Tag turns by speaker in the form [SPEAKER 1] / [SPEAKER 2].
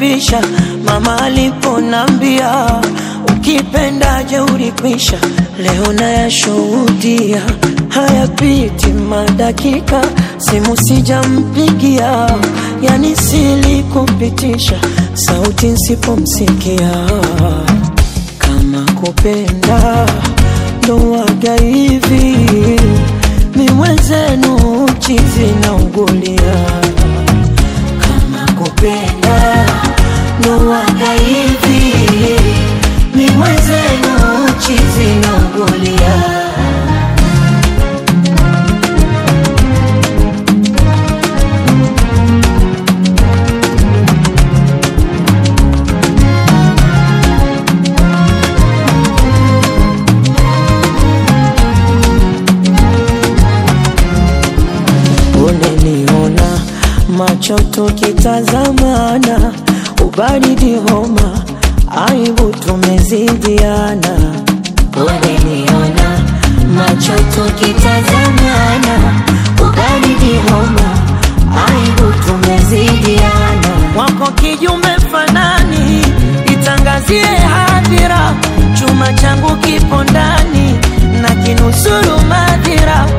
[SPEAKER 1] kumbisha mama aliponambia ukipenda jeuri kwisha. Leo nayashuhudia hayapiti madakika, simu sijampigia, yani silikupitisha sauti nsipomsikia. Kama kupenda ndo waga hivi, mi mwenzenu chizi naugulia kama kupenda ndo waga hivi, mi mwenzenu chizi naugulia. Uneniona macho tukitazamana, ubaridi homa, aibu tumezidiana. Uneniona macho tukitazamana, ubaridi homa, aibu tumezidiana. Wako kijume fanani, itangazie hadhira, chuma changu kipo ndani na kinusuru madhira